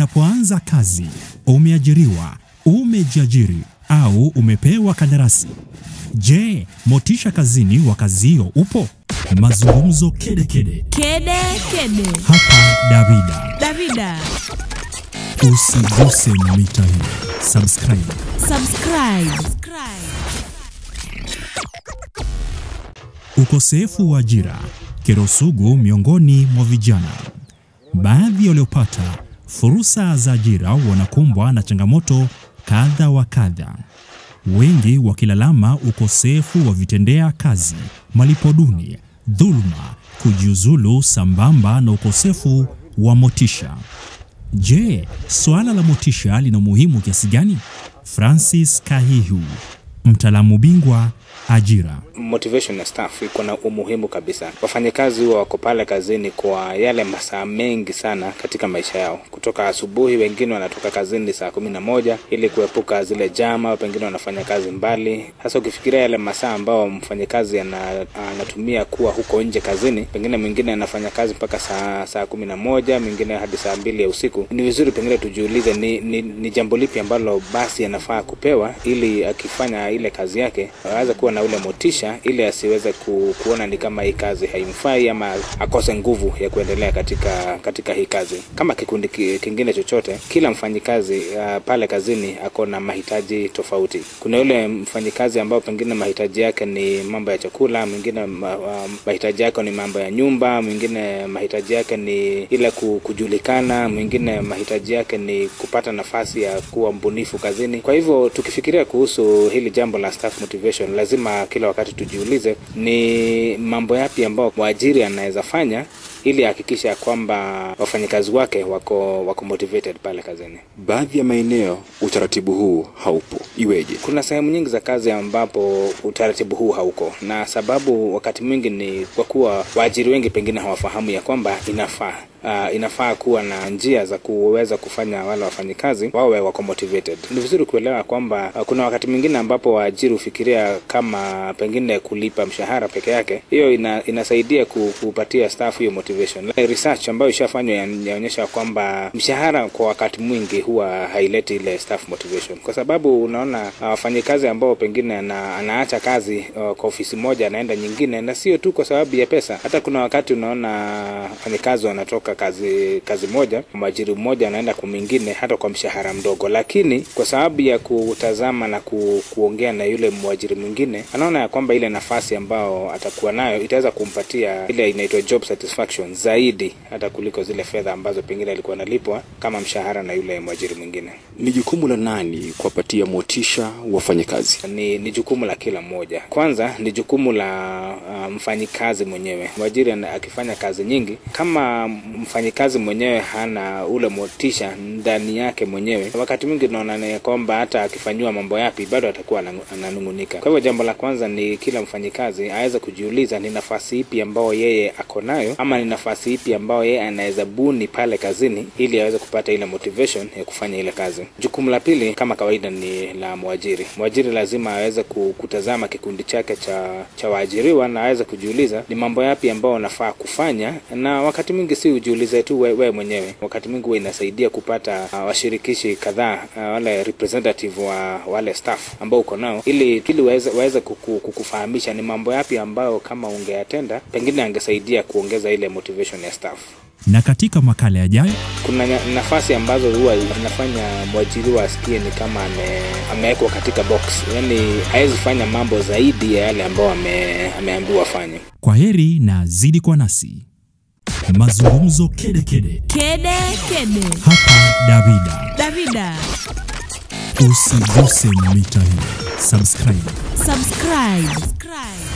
Unapoanza kazi, umeajiriwa, umejiajiri au umepewa kandarasi, je, motisha kazini wa kazi hiyo upo? Mazungumzo kedekede Kede kede. hapa Davida. Davida. Usiguse mita hii, subscribe. Subscribe. Ukosefu wa ajira, kero sugu miongoni mwa vijana. Baadhi waliopata fursa za ajira wanakumbwa na changamoto kadha wa kadha, wengi wakilalama ukosefu wa vitendea kazi, malipo duni, dhuluma, kujiuzulu, sambamba na ukosefu wa motisha. Je, suala la motisha lina umuhimu kiasi gani? Francis Kahihu, mtaalamu bingwa ajira. motivation ya staff iko na umuhimu kabisa. Wafanyakazi huwa wako pale kazini kwa yale masaa mengi sana katika maisha yao, kutoka asubuhi. Wengine wanatoka kazini saa kumi na moja ili kuepuka zile jama, pengine wanafanya kazi mbali. Hasa ukifikiria yale masaa ambao mfanyakazi ana- anatumia kuwa huko nje kazini, pengine mwingine anafanya kazi mpaka saa saa kumi na moja mwingine hadi saa mbili ya usiku. Ni vizuri pengine tujiulize ni, ni, ni jambo lipi ambalo basi anafaa kupewa ili akifanya ile kazi yake aweze kuwa na ule motisha ili asiweze ku, kuona ni kama hii kazi haimfai ama akose nguvu ya kuendelea katika katika hii kazi. Kama kikundi ki- kingine chochote, kila mfanyikazi uh, pale kazini ako na mahitaji tofauti. Kuna yule mfanyikazi ambao pengine mahitaji yake ni mambo ya chakula, mwingine ma, uh, mahitaji yake ni mambo ya nyumba, mwingine mahitaji yake ni ile ku- kujulikana, mwingine mahitaji yake ni kupata nafasi ya kuwa mbunifu kazini. Kwa hivyo tukifikiria kuhusu hili jambo la staff motivation, lazima kila wakati tujiulize ni mambo yapi ambao mwajiri anaweza fanya ili ahakikisha kwamba wafanyakazi wake wako wako motivated pale kazini. Baadhi ya maeneo utaratibu huu haupo. Iweje? Kuna sehemu nyingi za kazi ambapo utaratibu huu hauko, na sababu wakati mwingi ni kwa kuwa waajiri wengi pengine hawafahamu ya kwamba inafaa Uh, inafaa kuwa na njia za kuweza kufanya wale wafanyikazi wawe wako motivated. Ni vizuri kuelewa kwamba uh, kuna wakati mwingine ambapo waajiri hufikiria kama pengine kulipa mshahara peke yake, hiyo ina, inasaidia ku- kupatia staff hiyo motivation. Like research ambayo ishafanywa inaonyesha kwamba mshahara kwa wakati mwingi huwa haileti ile staff motivation, kwa sababu unaona uh, wafanyikazi ambao pengine ana, anaacha kazi uh, kwa ofisi moja anaenda nyingine, na sio tu kwa sababu ya pesa. Hata kuna wakati unaona wafanyikazi wanatoka kazi kazi moja, mwajiri mmoja anaenda kwa mwingine, hata kwa mshahara mdogo, lakini kwa sababu ya kutazama na ku, kuongea na yule mwajiri mwingine, anaona ya kwamba ile nafasi ambao atakuwa nayo itaweza kumpatia ile inaitwa job satisfaction zaidi hata kuliko zile fedha ambazo pengine alikuwa analipwa kama mshahara na yule mwajiri mwingine. Ni jukumu la nani kuwapatia motisha wafanyakazi? ni, ni jukumu la kila mmoja. Kwanza ni jukumu la uh, mfanyikazi mwenyewe. Mwajiri ana- akifanya kazi nyingi, kama mfanyikazi mwenyewe hana ule motisha ndani yake mwenyewe, wakati mwingi tunaona ya kwamba hata akifanyiwa mambo yapi bado atakuwa anangu- ananung'unika. Kwa hivyo jambo la kwanza ni kila mfanyikazi aweze kujiuliza ni nafasi ipi ambayo yeye ako nayo, ama ni nafasi ipi ambayo yeye anaweza buni pale kazini ili aweze kupata ile motivation ya kufanya ile kazi. Jukumu la pili kama kawaida ni la mwajiri. Mwajiri lazima aweze ku- kutazama kikundi chake cha cha waajiriwa na aweze kujiuliza ni mambo yapi ambayo unafaa kufanya, na wakati mwingi si ujiulize tu wewe we mwenyewe. Wakati mwingi huwa inasaidia kupata uh, washirikishi kadhaa uh, wale representative wa wale staff ambao uko nao, ili ili waweze waweze kuku, kukufahamisha ni mambo yapi ambayo kama ungeyatenda pengine angesaidia kuongeza ile motivation ya staff. Na katika makala yajayo Kuna nya- nafasi ambazo huwa inafanya mwajiriwa asikie ni kama ame, amewekwa katika box, yani hawezi fanya mambo zaidi ya yale ambayo ame, ameambiwa afanye. Kwa heri na zidi kwa nasi. Mazungumzo kedekede Kede kede. hapa Davida. Davida. Usiguse mita hii, subscribe. Subscribe.